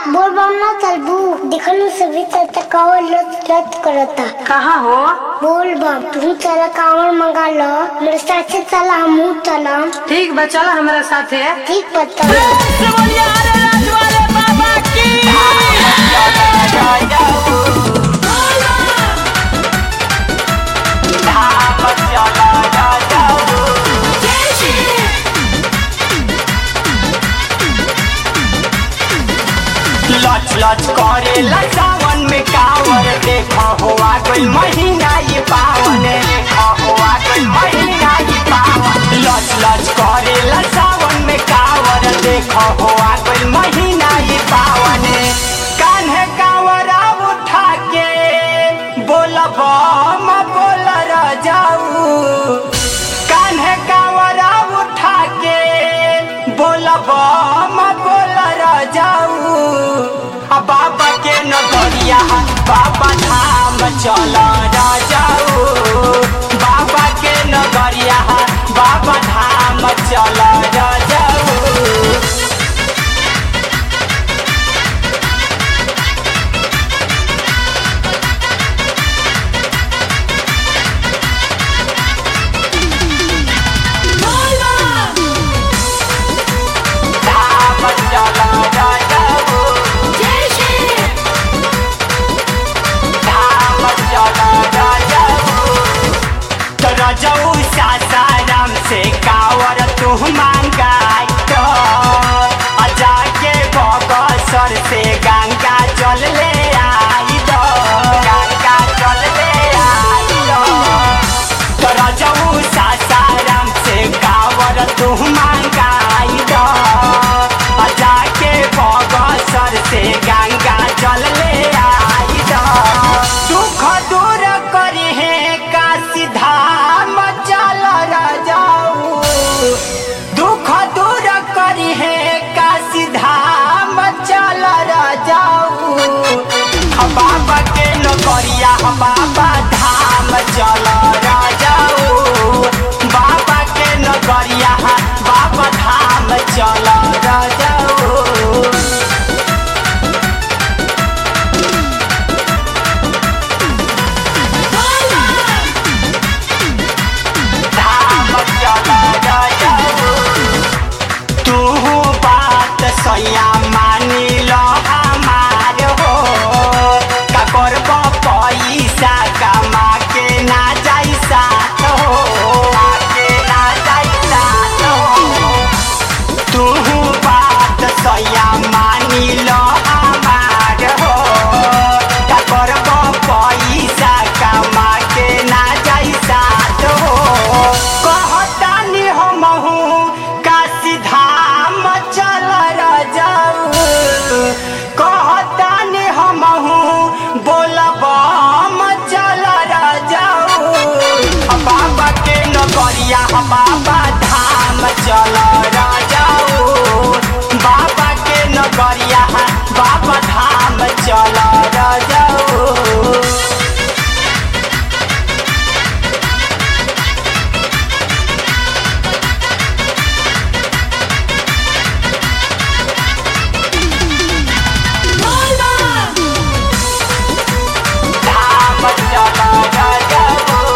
बोल बम ना चलबू देखलू सभी चलता कावर लत लत करता कहाँ हो बोल बम तू चला कावर मंगा लो मेरे साथ चला हमू चला ठीक बा चलो हमारे साथे ठीक बता लच लच करेला सावन में कावर देखा हुआ कोई महीना ये पावन देखा हुआ कोई महीना ये पावन लच लच करेला सावन में कावर देखा हुआ कोई महीना ये पावन कान्हे कावरा उठा के बोल बम बोल जाऊ कान्हे कावरा उठा के बोल बम बोल जाऊ आ बाबा के नगरिया बाबा धाम चल जाऊ बाबा के नगरिया बाबा धाम चल जाऊ धाम चल जाऊ धाम चल जाऊ तोरा जाऊ सासाराम से कावर तू मांगाई तो आ जाके बगसर से गंगा जल ले आई दो गंगा जल ले आई दो तोरा जाऊ सासाराम से कावर तू मांगाई दो आ जाके बगसर से गंगा जल ले आई दो दुख दूर करी है का सीधा मचल जाऊ दुख दूर करी है का सीधा मचल जाऊ हम बाबा के नगरिया हम बाबा धाम चल जाऊ बाबा के नगरिया बाबा धाम चल जाऊ धाम चल जाऊ तू बात सैया मानी लो हमार हो का करब पैसा कमा के ना जाई साथ हो के ना जाई साथ हो तू बात सैया मानी लो हमार हो का करब पैसा कमा के ना जाई साथ हो कहतानी हमहू का सीधा मचल जाऊ कहतानी हमहू बोलब मचल जाऊ बाबा के नगरिया बाबा धाम चल जाऊ बाबा के नगरिया बाबा धाम चल जाऊ धाम चल जाऊ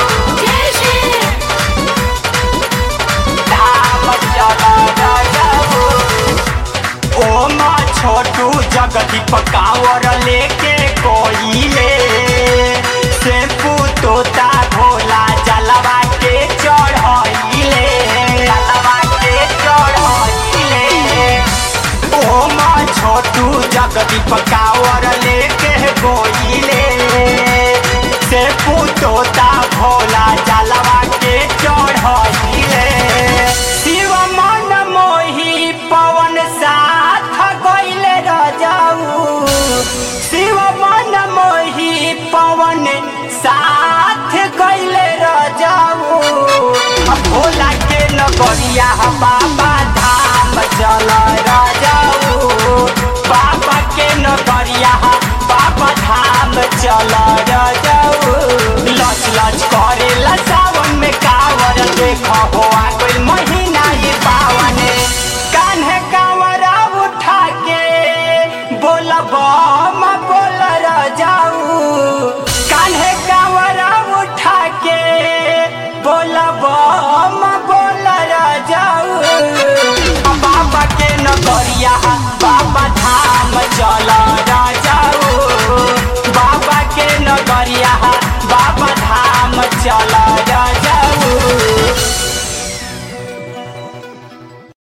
धाम चल जाऊ ओम छोटू जगती पकावर लेके कोइले से तोता भोला जलवा के चढ़ाइले जलवा के चढ़ाइले ओम छोटू जगती पकावर लेके गोइले से तोता भोला जलवा के चढ़ाइले शिव मन मोही पवन साथ गइले रजाऊ शिव मन मोही पवन साथ गइले रजाऊ भोला के नगरिया बाबा धाम चल राजाऊ बाबा के नगरिया बाबा धाम चल राजाऊ लच लच करेला सावन में कावर देख हो कोई महीना ये पावन कान्हे कावरा उठा के बोल भोला बम